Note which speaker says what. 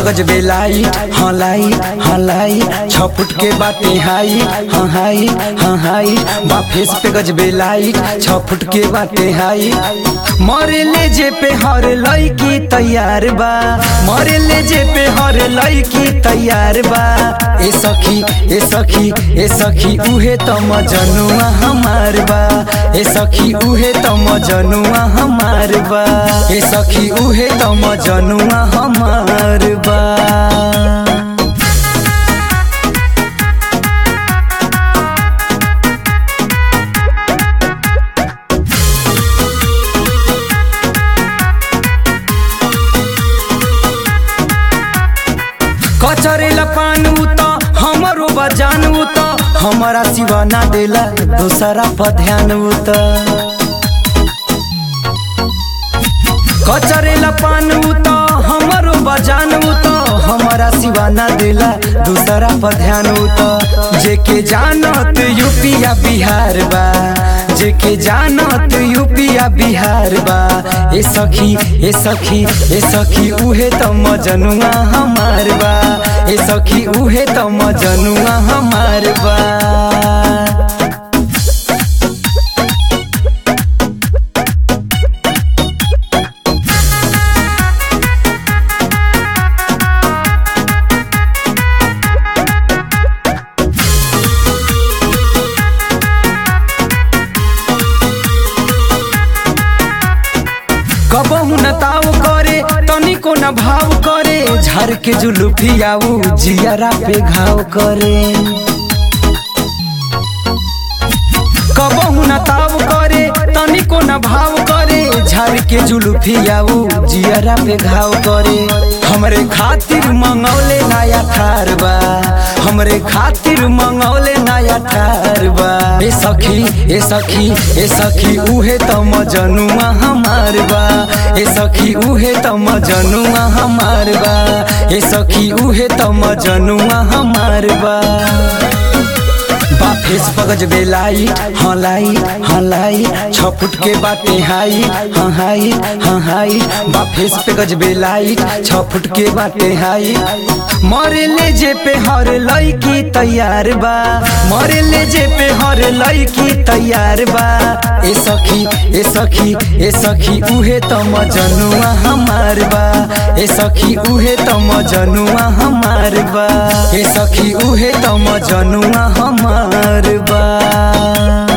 Speaker 1: पगज बेलाई हाँ लाई हाँ लाई छ फुट के बाटे हाई हाँ हाई हाँ हाई बा फेस पे गज बेलाई छ फुट के बाटे हाई मरे ले जे पे हर लड़की तैयार बा मरे ले जे पे हर लड़की तैयार बा ए सखी ए सखी ए सखी उहे त मजनुआ हमार बा ए सखी उहे त मजनुआ हमार बा ए सखी उहे त मजनुआ हमार बा कचरेला पानू त हमरो बजानू त हमारा सिवा ना देला दूसरा पर ध्यान त कचरेला पानू त हमरो बजानू त हमारा सिवा ना देला दूसरा पर ध्यान त जेके जानत यूपिया बिहार बा जेके जानत यूपिया बिहार बा ए सखी ए सखी ए सखी उहे त मजनुआ हमार बा ए सखी उहे त मजनुआ हमार बा कबहू न ताव करे तनिको न भाव करे झर के जुलुफियाऊ जियरा पे घाव करे कबहू न ताव करे तनिको न भाव करे झर के जुलुफियाऊ जियरा पे घाव करे हमरे खातिर मंगौले नया थार बा हमरे खातिर मंगौले नया थार बा ए सखी ए सखी ए सखी उहे त मजनुआ हमार बा ए सखी उहे त मजनुआ हमार बा ए सखी उहे त मजनुआ हमार बा बा फेस पगज बेलाई हाँ लाई हाँ लाई छ फुट के बाटे हाई हाँ हाई हाँ हाई बा फेस पे गज बेलाई छ फुट के बाटे हाई मरे ले जे पे हर लड़की तैयार बा मरे ले जे पे हर लड़की तैयार बा ए सखी ए सखी ए सखी उहे त मजनुआ हमार बा ए सखी उहे त मजनुआ हमार बा ए सखी उहे त मजनुआ हमार बा